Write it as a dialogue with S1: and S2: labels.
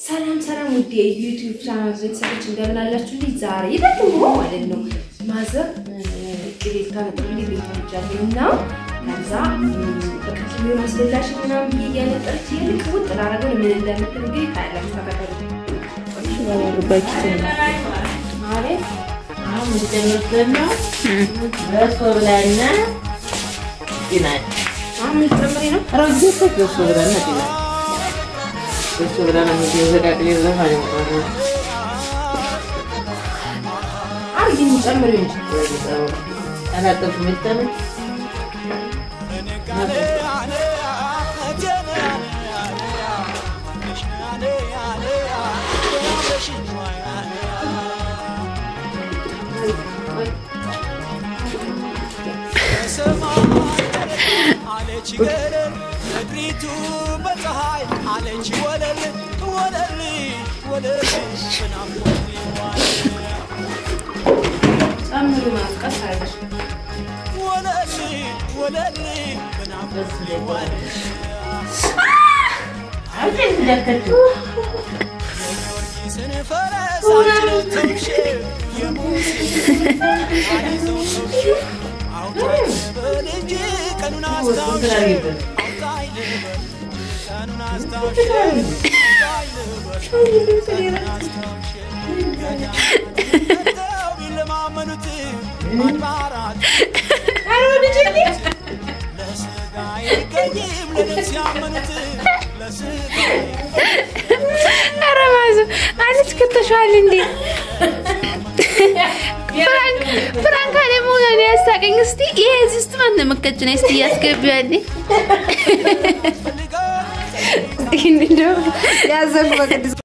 S1: ሰላም ሰላም፣ ውድ የዩቲዩብ ቻናል ቤተሰቦች እንደምን አላችሁልኝ? ዛሬ ደግሞ ማለት ነው ማዘር ቅቤ ታመጣልኝ ቤት ሄጃለሁ እና ከዛ በቃ ቅቤውን አስበላሽ ምናምን ብዬ እያነጠረች ይልቅ ውጥ ላረገው ምን እንደምትል እንግዲህ ካያላችሁ ተከተሉ። አቤት
S2: አሁን የምትጨምርበት ነው በሶ ብላና ጤናች
S1: አሁን ምን ጨምሬ ነው?
S2: ረግዘት በሶ ብላና ጤናች በሶ ብላና ዘቃቅሌ ዘፋ ነው
S1: አርጊ ጨምሬ እንጂ
S2: አላጠፍ ምጠም
S3: አለች ገለል ምድሪቱ በፀሐይ አለች ወለል ወለል ወለል በናፍቆት ሊዋል
S1: ጨምሩ ማለት ቀስ አረገሽ
S3: ወለል ወለል በናፍቆት ሊዋል ጊዮርጊስን ፈረስ አጭነተውሽ የሙሴን አይዞህ ሰውሽ አውጣኝ ልበል እንጂ ቀኑን አስታውሽ አውጣኝ ልበል ቀኑን አስታውሽ አውጣኝ ልበል ቀኑን አስታውሽ ገዳው ቢለማመኑት አድባራት ለስጋ አይገኝም ለነፍስ ያመኑት ለስጋ
S4: ኧረ ማዘ አለች ከተሻል እንዴ ፍራንክ ፍራንክ አለ መሆኑን ያሳቀኝ። እስቲ ይሄ እዚህ ውስጥ ማን ነው መከጭ ነው? እስቲ ያስገቢዋል
S3: ፈልገው
S4: እንደው ያዘንኩ በቅዱስ